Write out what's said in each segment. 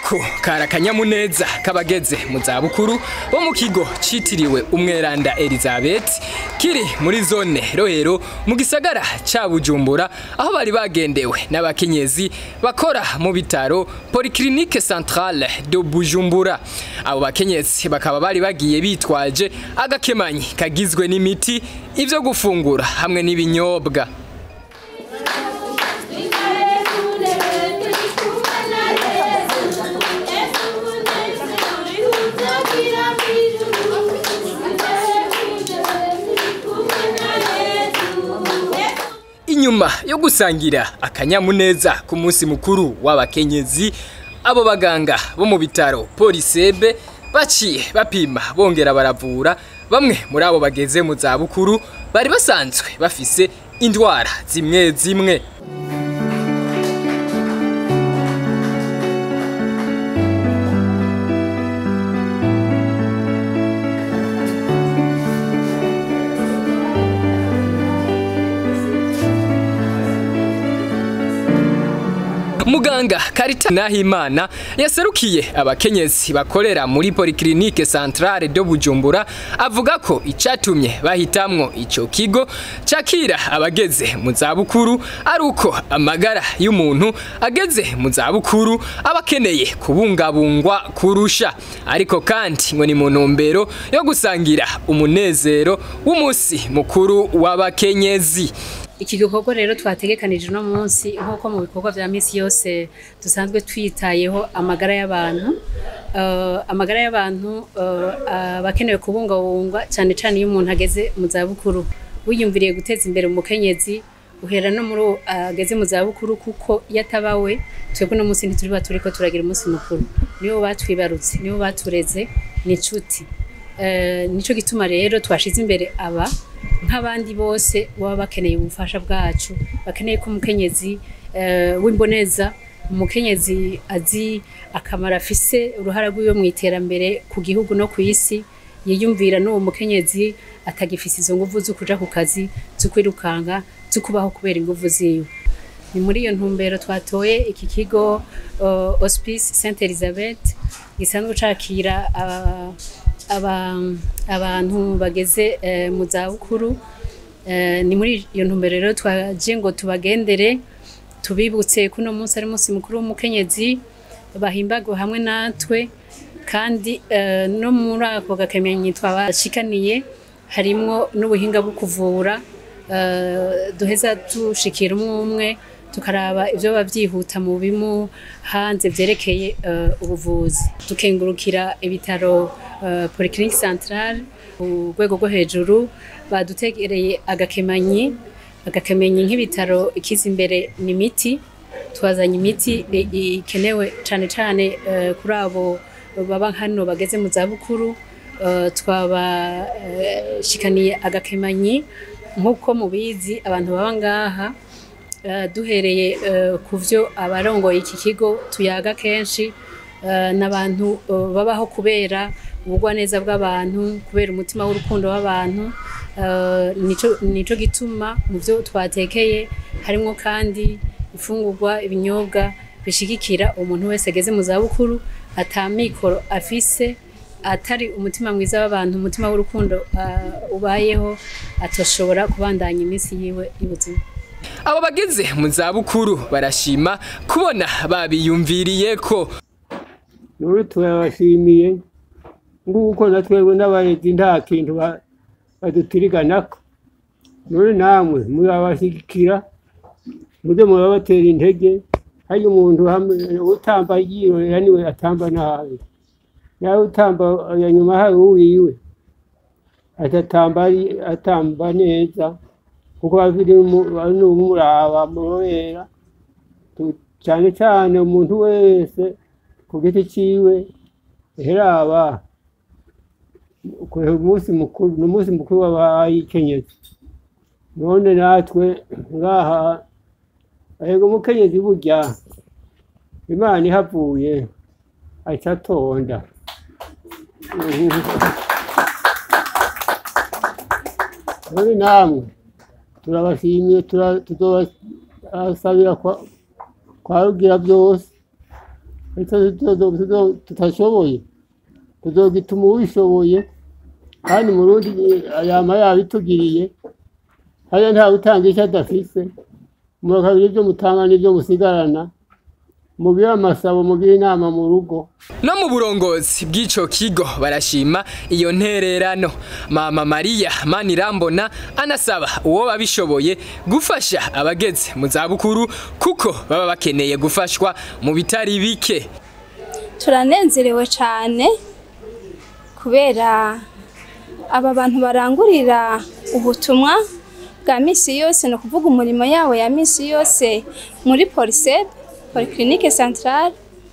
ako kari akanyamuneza k'abageze mu zabukuru bo mu kigo citiriwe umweranda elizabeth kiri muri zone rohero mu gisagara ca bujumbura aho bari bagendewe n'abakenyezi bakora mu bitaro polyclinique centrale de bujumbura abo bakenyezi bakaba bari bagiye bitwaje agakemanyi kagizwe n'imiti ivyo gufungura hamwe n'ibinyobwa inyuma yo gusangira akanyamuneza ku munsi mukuru w'abakenyezi abo baganga bo mu bitaro polisebe baciye bapima bongera baravura bamwe muri abo bageze mu zabukuru bari basanzwe bafise indwara zimwe zimwe muganga karita nahimana yaserukiye abakenyezi bakorera muri polyclinique centrale de bujumbura avuga ko icatumye bahitamwo ico kigo cakira abageze mu zabukuru ari uko amagara y'umuntu ageze mu zabukuru aba akeneye kubungabungwa kurusha ariko kandi ngo ni mu ntumbero yo gusangira umunezero w'umunsi mukuru w'abakenyezi iki gikorwa rero twategekanije uno munsi nk'uko mu bikorwa vya misi yose dusanzwe twitayeho amagara y'abantu uh, amagara y'abantu uh, abakenewe kubungabungwa cyane cyane iyo umuntu ageze mu zabukuru wiyumviriye guteza imbere umukenyezi uhera no muri ageze mu zabukuru kuko iyo atabawe twebwe uno munsi ntituriba turiko turagira umunsi mukuru nibo batwibarutse nibo batureze ni inshuti uh, nico gituma rero twashize imbere aba nk'abandi bose baba bakeneye ubufasha bwacu bakeneye ko umukenyezi w'imboneza umukenyezi azi akamaro afise uruhara rw'iwe mu iterambere ku gihugu no ku isi yiyumvira n'uwo mukenyezi atagifise izo nguvu zo kuja ku kazi zo kwirukanka zo kubaho kubera inguvu ziwe ni muri iyo ntumbero twatoye iki kigo hospice saint elizabeth gisanzwe cakira abantu bageze mu zabukuru ni muri iyo ntumbero rero twaje ngo tubagendere tubibutse ko uno munsi ari umunsi mukuru w'umukenyezi bahimbagwe hamwe natwe kandi no muri ako gakemenyi twabashikaniye harimwo n'ubuhinga bwo kuvura duheza dushikira umwe umwe tukaraba ibyo babyihuta mu bimu hanze byerekeye ubuvuzi dukengurukira ibitaro polyclinique centrale ku rwego rwo hejuru badutegereye agakemanyi agakemanyi nk'ibitaro ikiza imbere ni imiti twazanye imiti ikenewe cyane cyane kuri abo baba hano bageze mu zabukuru twabashikaniye agakemanyi nk'uko mubizi abantu baba ngaha duhereye ku byo abarongoye iki kigo tuyaga kenshi n'abantu babaho kubera ubugwaneza bw'abantu kubera umutima w'urukundo w'abantu nico gituma mu byo twatekeye harimo kandi ifungurwa ibinyobwa bishigikira umuntu wese ageze mu zabukuru atamikoro afise atari umutima mwiza w'abantu umutima w'urukundo ubayeho atoshobora kubandanya iminsi yiwe y'ubuzima abo bageze mu zabukuru barashima kubona babiyumviriye ko nuri turabashimiye nguko na twebwe n'abarezi nta kintu badutiriganako nuri namwe murabashyigikira muze murabatera intege hari umuntu utamba yirorera niwe atamba nabi nawe utamba nyuma hari uwiwe atatamba atamba neza kuko bafite n'umuraba murorera cyane cyane umuntu wese ku giti cyiwe heraba umunsi mukuru ni umunsi mukuru w'abayikenyezi none natwe ngaha ahega umukenyezi burya imana ihavuye aca atonda none namwe turabashimiye tuzobasabira kwa rugira byose icyo tuzo- tuzo- tutashoboye tuzogituma uwishoboye kandi murundi yama yabitugiriye hariya ntawe utanga icyo adafise murakagira ibyo mutanga n'ibyo musigarana mugire amasabo mugire inama mu rugo no mu burongozi bw'ico kigo barashima iyo ntererano mama mariya manirambona anasaba uwo babishoboye gufasha abageze mu zabukuru kuko baba bakeneye gufashwa mu bitari bike turanezerewe cyane kubera aba bantu barangurira ubutumwa bwa misi yose ni ukuvuga umurimo yabo ya misi yose muri polisede polikirinike santarare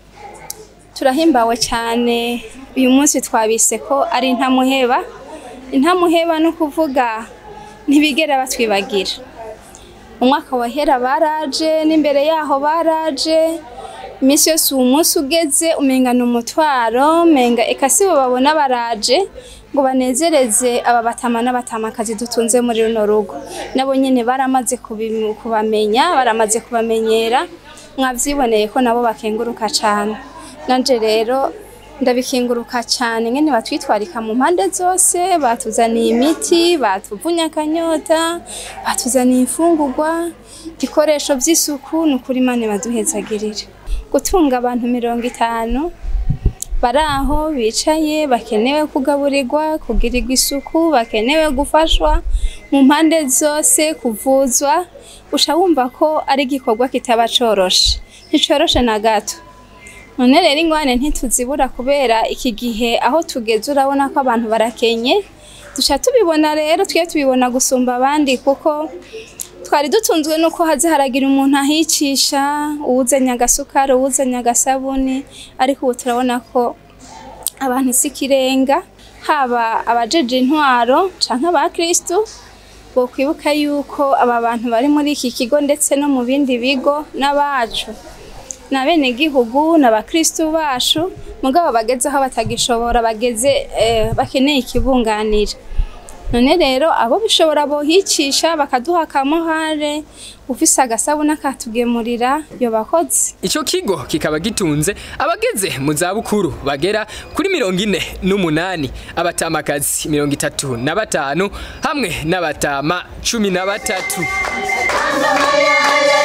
turahimbawe cyane uyu munsi twabise ko ari intamuheba intamuheba ni ukuvuga ntibigera batwibagira umwaka wahera baraje n'imbere yaho baraje iminsi yose uwo munsi ugeze umenga ni umutwaro umenga eka si bo babona baraje ngo banezereze aba batama n'abatamakazi dutunze muri runo rugo nabo nyine baramaze kubimu- kubamenya baramaze kubamenyera mwabyiboneye ko nabo bakenguruka cyane nanje rero ndabikinguruka cyane nyine batwitwarika mu mpande zose batuzaniye imiti batuvunye akanyota batuzaniye imfungurwa ibikoresho by'isuku ni ukuri imana baduhezagirire gutunga abantu mirongo itanu bari aho bicaye bakenewe kugaburirwa kugirirwa isuku bakenewe gufashwa mu mpande zose kuvuzwa usha wumva ko ari igikorwa kitaba coroshe nticoroshe na gato none rero ingwane ntituzibura kubera iki gihe aho tugeze urabona ko abantu barakenye duca tubibona rero twe tubibona gusumba abandi kuko twari dutunzwe nuko haze haragira umuntu ahicisha uwuzanye agasukari uwuzanye agasabuni ariko ubu turabona ko abantu si ikirenga haba abajeje intwaro canke abakristu bokwibuka yuko aba bantu bari muri iki kigo ndetse no mu bindi bigo n'abacu ni abenegihugu ni abakristu bacu mugabo bageze aho batagishobora bageze eh, bakeneye ikibunganira none rero abo bishobora bohicisha bakaduha akamuhare ufise agasabuni akatugemurira yo bakoze Ico kigo kikaba gitunze abageze mu zabukuru bagera kuri mirongo ine n'umunani abatamakazi mirongo itatu na batanu hamwe n'abatama cumi na batatu Mama, yeah, yeah.